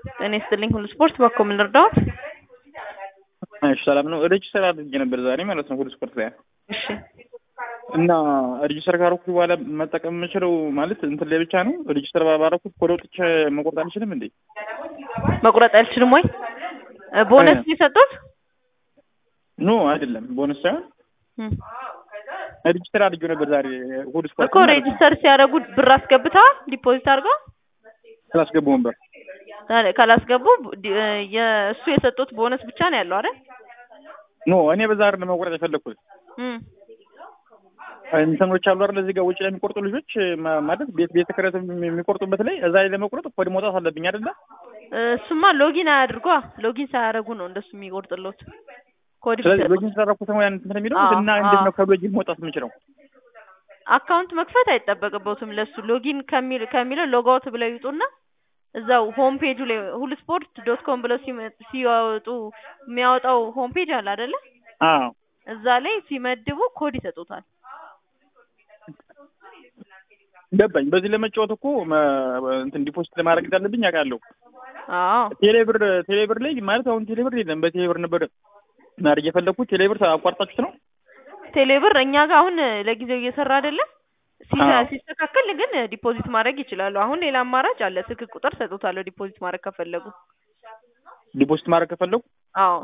ጤና ይስጥልኝ ሁሉ ስፖርት በኮ ምን ልርዳዎት? እሺ ሰላም ነው። ሬጅስተር አድርጌ ነበር ዛሬ ማለት ነው ሁሉ ስፖርት ላይ እሺ እና ሬጅስተር ካረኩት በኋላ መጠቀም የምችለው ማለት እንትን ላይ ብቻ ነው። ሬጅስተር ባረኩት ኮድ ወጥቼ መቆረጥ አልችልም እንዴ? መቁረጥ አልችልም ወይ? ቦነስ የሰጡት ኖ አይደለም፣ ቦነስ ሳይሆን እም፣ ሬጅስተር አድርጌው ነበር ዛሬ ሁሉ ስፖርት እኮ ሬጅስተር ሲያደርጉ ብር አስገብተዋል ዲፖዚት አድርገው ስላስገቡ ነበር። ታዲያ ካላስገቡ ዲ- የእሱ የሰጡት ቦነስ ብቻ ነው ያለው አይደል? ኖ እኔ በዛ አይደለም መቆረጥ የፈለግኩት እም፣ እንትኖች አሉ አይደል እዚህ ጋር ውጭ ላይ የሚቆርጡ ልጆች ማ- ማለት ቤት ቤት ተከራይተው የሚቆርጡበት ላይ እዛ ላይ ለመቁረጥ ኮድ መውጣት አለብኝ አይደለ? እሱማ ሎጊን አያድርጓ ሎጊን ሳያደርጉ ነው እንደሱ የሚቆርጥሎት ኮድ ስለዚህ ቢሰጡ ሎጊን ስላደረኩት ነው ያን እንትን የሚለው አዎ፣ እና እንዴት አዎ። ነው ከሎጊን መውጣት የምችለው? አካውንት መክፈት አይጠበቅበትም ለሱ ሎጊን ከሚል ከሚለው ሎጋውት ብለው ይውጡና እዛው ሆም ፔጁ ላይ ሁሉ ስፖርት ዶት ኮም ብለው ሲመ- ሲያወጡ የሚያወጣው ሆም ፔጅ አለ አይደለ? አዎ እዛ ላይ ሲመድቡ ኮድ ይሰጡታል። ገባኝ። በዚህ ለመጫወት እኮ መ- እንትን ዲፖዚት ለማድረግ እንዳለብኝ አውቃለሁ። አዎ ቴሌብር ቴሌብር ላይ ማለት አሁን ቴሌብር የለም። በቴሌብር ነበር ማድረግ የፈለግኩት። ቴሌብር አቋርጣችሁት ነው? ቴሌብር እኛ ጋር አሁን ለጊዜው እየሰራ አይደለም። ሲሰ- አዎ። ሲስተካከል ግን ዲፖዚት ማድረግ ይችላሉ። አሁን ሌላ አማራጭ አለ። ስልክ ቁጥር ሰጡታለሁ ዲፖዚት ማድረግ ከፈለጉ። ዲፖዚት ማድረግ ከፈለጉ አዎ